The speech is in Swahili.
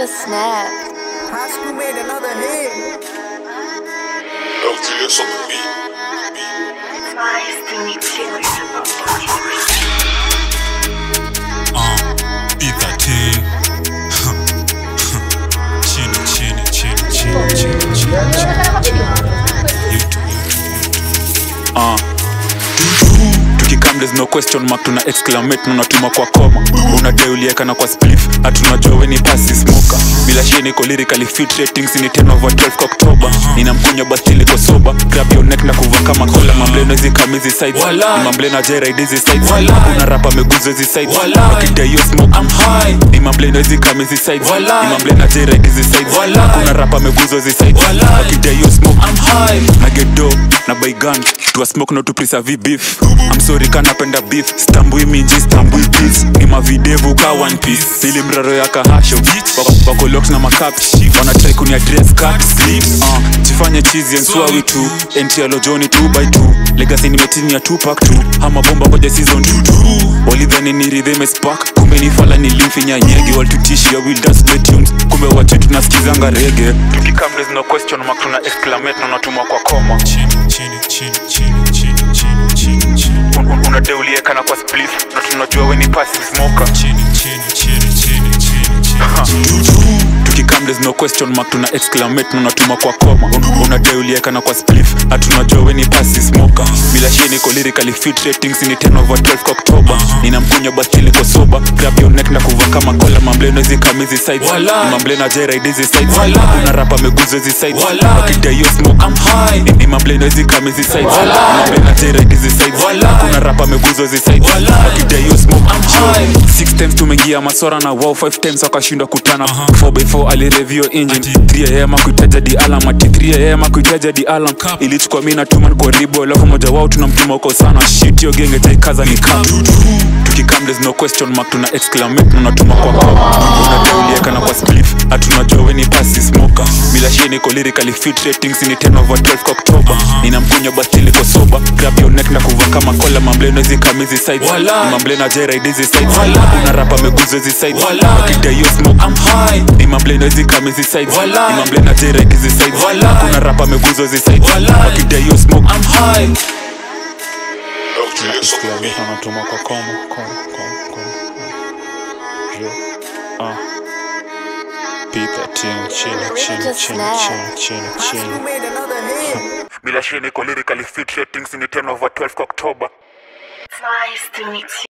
just snapped. High school made another hit. LTS on the beat. Uh, B13 chini chini chini chini chini chini chini YouTube, YouTube. uh. tukikam there's no question mark tuna exclamate na unatuma kwa koma unadeuliekana kwa spliff hatunajua weni pasi smoka bila shie niko lyrically fit ratings ni 10 over 12 kwa oktoba nina mkunywa bastili kwa soba grab your neck na kuva kama kola mambleno hizi kamizi sides ni mambleno ajairaid hizi sides una rapa meguzo hizi sides wakidai hiyo smoke I'm high ni mambleno hizi kamizi sides ni mambleno ajairaid hizi sides una rapa meguzo hizi sides wakidai hiyo smoke I'm high na get dough na buy gun to a smoke no to preserve beef I'm sorry kanapenda beef stambui minji stambui beef ni mavidevu ka one piece ili mraro ya kahasho Wako- wako locked na makapi wana try kuni address cut sleep uh, jifanye cheesy and swawi tu entialo joni 2 by 2 legacy nimetini ya tupac tu ama bomba ngoja season 2 walidhani ni rhythm spark kumbe ni fala ni limfinya nyege waltutishia will dance play tunes kumbe wache tunasikizanga rege tukikam there's no question mark tuna exclamate na unatuma kwa koma chini chini chini chini chini chini chini chini unadeuliekana kwa spliff na tunajua weni pasi smoker chini chini chini chini chini chini chini tukikam there's no question mark tuna exclamate na unatuma kwa koma Un- unadeuliekana kwa spliff hatunajua weni pasi smoker bila shie niko lyrically fit ratings ni 10 over 12 kwa oktoba nina mkunywa bastili kwa soba grab your neck na kuva kama kola mambleno hizi kamizi sides ni mambleno ajairaid hizi sides una rapa meguzo hizi sides wakidai hiyo smoke I'm high ni mambleno hizi kamizi sides ni mambleno ajairaid hizi sides una rapa meguzo hizi sides wakidai hiyo smoke I'm high six times tumeingia maswara na wow five times wakashindwa kutana 4x4 alirevio engine 3am akuitaja di alam ati 3am akuitaja di alam ilichukua mi natuma niko ribo alafu moja wao tunamtuma uko sana shit yo genge jaikaza ni kam tukikam there's no question mark tuna exclamate na unatuma kwa koma unadeuliekana kwa spliff hatunajua weni pasi smoker bila shie niko lyrically fit ratings ni 10 over 12 kwa oktoba nina mkunywa bastili kwa soba grab your neck na kuva kama kola mambleno hizi kamizi sides ni mambleno ajairaid hizi sides una rapa meguzo hizi sides wakidai hiyo smoke I'm high ni mambleno hizi kamizi sides ni mambleno ajairaid hizi sides una rapa meguzo hizi sides wakidai hiyo smoke I'm high LTS on the beat. anatuma kwa koma koma koma koma Jo. Ah. P13 chini chini Just chini snap. chini chini High chini school made another hit. bila shie niko lyrically fit ratings ni 10 over 12 kwa oktoba Flies to meet you.